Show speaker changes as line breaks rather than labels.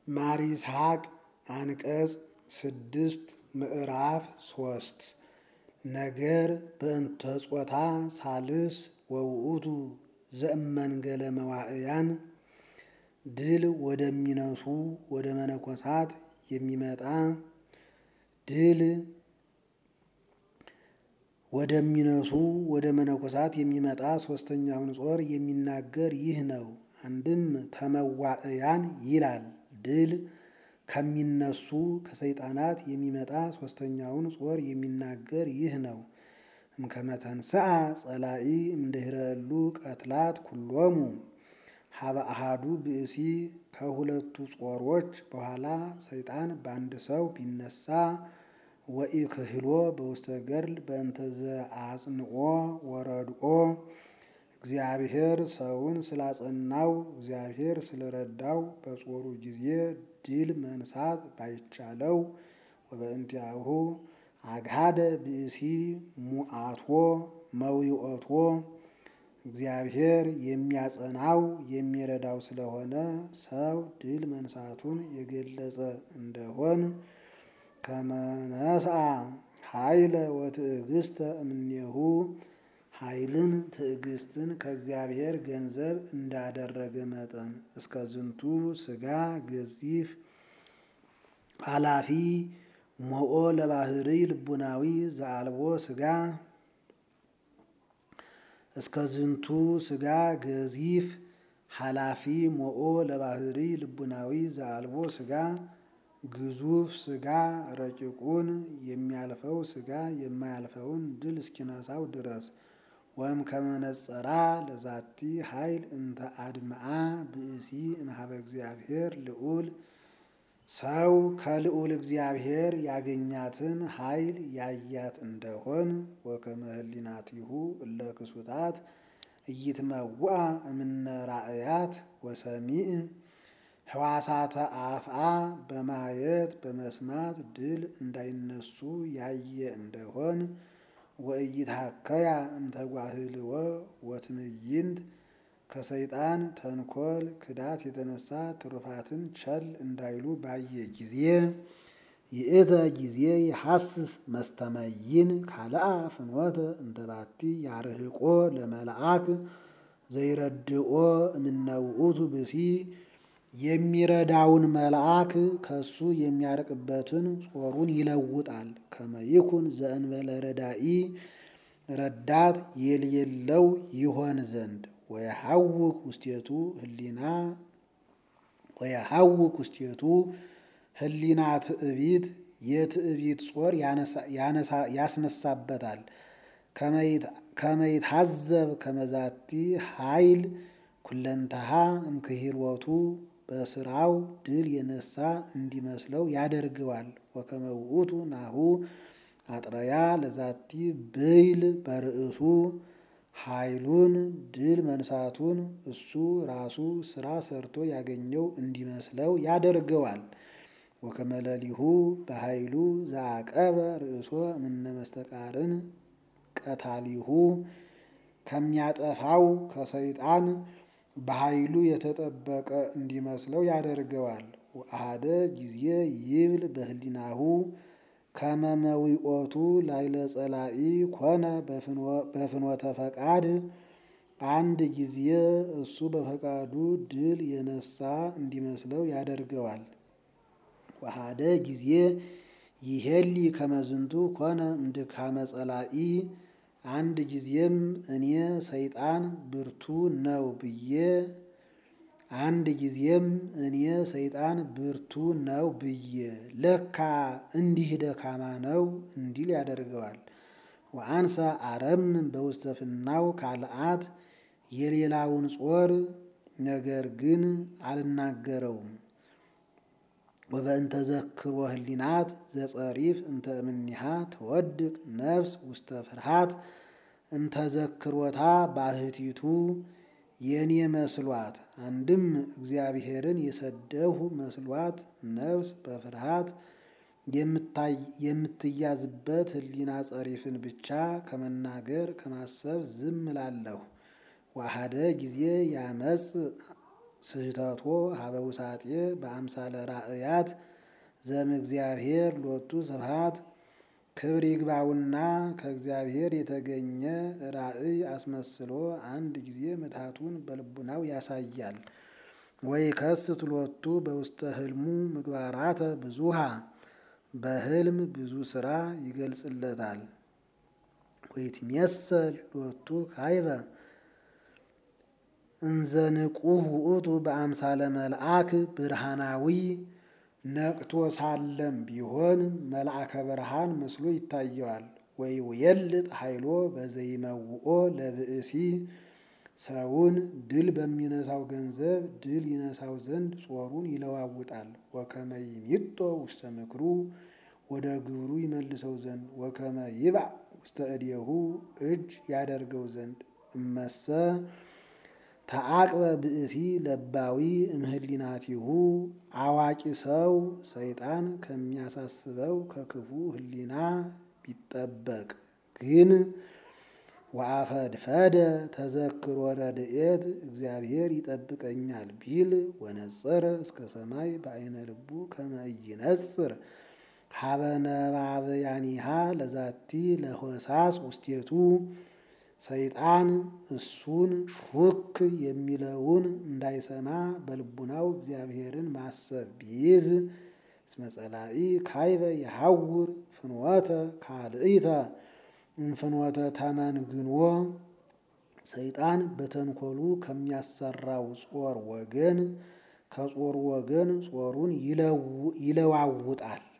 ማር ይስሐቅ አንቀጽ ስድስት ምዕራፍ ሶስት ነገር በእንተ ጾታ ሳልስ ወውእቱ ዘእመንገለ መዋዕያን ድል ወደሚነሱ ወደ መነኮሳት የሚመጣ ድል ወደሚነሱ ወደ መነኮሳት የሚመጣ ሶስተኛውን ጾር የሚናገር ይህ ነው። አንድም ተመዋዕያን ይላል። ድል ከሚነሱ ከሰይጣናት የሚመጣ ሶስተኛውን ጾር የሚናገር ይህ ነው። እምከመተንስአ ጸላኢ እምድኅረሉ ቀትላት ኩሎሙ ሀበ አሃዱ ብእሲ ከሁለቱ ጾሮች በኋላ ሰይጣን በአንድ ሰው ቢነሳ ወኢክህሎ በውስተ ገድል በእንተ ዘአጽንኦ ወረድኦ እግዚአብሔር ሰውን ስላጸናው እግዚአብሔር ስለረዳው በጾሩ ጊዜ ድል መንሳት ባይቻለው ወበእንቲአሁ አግሃደ ብእሲ ሙአቶ መዊኦቶ እግዚአብሔር የሚያጸናው የሚረዳው ስለሆነ ሰው ድል መንሳቱን የገለጸ እንደሆን ከመነስአ ኃይለ ወትዕግስተ እምኔሁ ኃይልን ትዕግስትን ከእግዚአብሔር ገንዘብ እንዳደረገ መጠን እስከ ዝንቱ ስጋ ገዚፍ ኃላፊ ሞኦ ለባህሪ ልቡናዊ ዘአልቦ ስጋ እስከ ዝንቱ ስጋ ገዚፍ ኃላፊ ሞኦ ለባህሪ ልቡናዊ ዘአልቦ ስጋ ግዙፍ ስጋ ረቂቁን የሚያልፈው ስጋ የማያልፈውን ድል እስኪነሳው ድረስ ወይም ከመነጸራ ለዛቲ ኃይል እንተ አድምአ ብእሲ እምኀበ እግዚአብሔር ልዑል ሰው ከልዑል እግዚአብሔር ያገኛትን ኃይል ያያት እንደሆን ወከመ ህሊናቲሁ እለ ክሱታት ኢይትመውአ እምነ ራእያት ወሰሚዕ ህዋሳተ አፍአ በማየት በመስማት ድል እንዳይነሱ ያየ እንደሆን ወኢይትሐከያ እምተጓህልወ ወትምይንት ከሰይጣን ተንኮል ክዳት የተነሳ ትሩፋትን ቸል እንዳይሉ ባየ ጊዜ ይእተ ጊዜ ይሐስስ መስተመይን ካልአ ፍኖተ እንተባቲ ያርህቆ ለመልአክ ዘይረድኦ እምነ ውእቱ ብሲ የሚረዳውን መልአክ ከሱ የሚያርቅበትን ጾሩን ይለውጣል። ከመይኩን ዘእንበለ ረዳኢ ረዳት የሌለው ይሆን ዘንድ ወየሐውክ ውስቴቱ ህሊና ወየሐውክ ውስቴቱ ህሊና ትዕቢት የትዕቢት ጾር ያስነሳበታል። ከመይታዘብ ከመዛቲ ኃይል ኩለንተሃ እምክሂርወቱ በስራው ድል የነሳ እንዲመስለው ያደርገዋል። ወከመ ውእቱ ናሁ አጥረያ ለዛቲ ብይል በርእሱ ኃይሉን ድል መንሳቱን እሱ ራሱ ስራ ሰርቶ ያገኘው እንዲመስለው ያደርገዋል። ወከመ ሌሊሁ በኃይሉ ዘአቀበ ርእሶ እምነ መስተቃርን ቀታሊሁ ከሚያጠፋው ከሰይጣን በኃይሉ የተጠበቀ እንዲመስለው ያደርገዋል። ወአሐደ ጊዜ ይብል በህሊናሁ ከመመዊኦቱ ላይለ ጸላኢ ኮነ በፍኖተ ፈቃድ አንድ ጊዜ እሱ በፈቃዱ ድል የነሳ እንዲመስለው ያደርገዋል። ወአሐደ ጊዜ ይሄሊ ከመዝንቱ ኮነ እምድካመ ጸላኢ አንድ ጊዜም እኔ ሰይጣን ብርቱ ነው ብዬ አንድ ጊዜም እኔ ሰይጣን ብርቱ ነው ብዬ ለካ እንዲህ ደካማ ነው እንዲል ያደርገዋል። ወአንሰ አረምን በውስተ ፍናው ካልአት የሌላውን ጾር ነገር ግን አልናገረውም። ወበእንተ ዘክሮ ህሊናት ዘጸሪፍ እንተ እምኒሃ ትወድቅ ነፍስ ውስተ ፍርሃት እንተ ዘክሮታ ባህቲቱ የኔ መስሏት አንድም እግዚአብሔርን የሰደብሁ መስሏት ነፍስ በፍርሃት የምትያዝበት ህሊና ጸሪፍን ብቻ ከመናገር ከማሰብ ዝም እላለሁ። ዋሃደ ጊዜ ያመጽ ስህተቶ ሀበ ውሳጤ በአምሳለ ራእያት ዘም እግዚአብሔር ሎቱ ስብሐት ክብር ይግባውና ከእግዚአብሔር የተገኘ ራእይ አስመስሎ አንድ ጊዜ ምትሃቱን በልቡናው ያሳያል። ወይ ከስት ሎቱ በውስተ ህልሙ ምግባራተ ብዙሃ በህልም ብዙ ስራ ይገልጽለታል። ወይትሜሰል ሎቱ ካይበ እንዘንቁህ ውእቱ በአምሳለ መልአክ ብርሃናዊ ነቅቶ ሳለም ቢሆን መልአከ ብርሃን መስሎ ይታየዋል። ወይ ውየልጥ ኃይሎ በዘይመውኦ ለብእሲ ሰውን ድል በሚነሳው ገንዘብ ድል ይነሳው ዘንድ ጾሩን ይለዋውጣል። ወከመ ይሚጦ ውስተ ምክሩ ወደ ግብሩ ይመልሰው ዘንድ ወከመ ይባእ ውስተ እዴሁ እጅ ያደርገው ዘንድ እመሰ ተአቅበ ብእሲ ለባዊ እምህሊናቲሁ አዋቂ ሰው ሰይጣን ከሚያሳስበው ከክፉ ህሊና ቢጠበቅ ግን ወአፈድፈደ ተዘክሮ ረድኤት እግዚአብሔር ይጠብቀኛል ቢል ወነጸረ እስከ ሰማይ በአይነ ልቡ ከመ ኢይነጽር ሀበ ነባብያኒሃ ለዛቲ ለሆሳስ ውስቴቱ ሰይጣን እሱን ሹክ የሚለውን እንዳይሰማ በልቡናው እግዚአብሔርን ማሰብ ቢይዝ እስመ ጸላኢ ካይበ የሐውር ፍኖተ ካልእይተ እንፍኖተ ተመንግንዎ ሰይጣን በተንኮሉ ከሚያሰራው ጾር ወገን ከጾር ወገን ጾሩን ይለዋውጣል።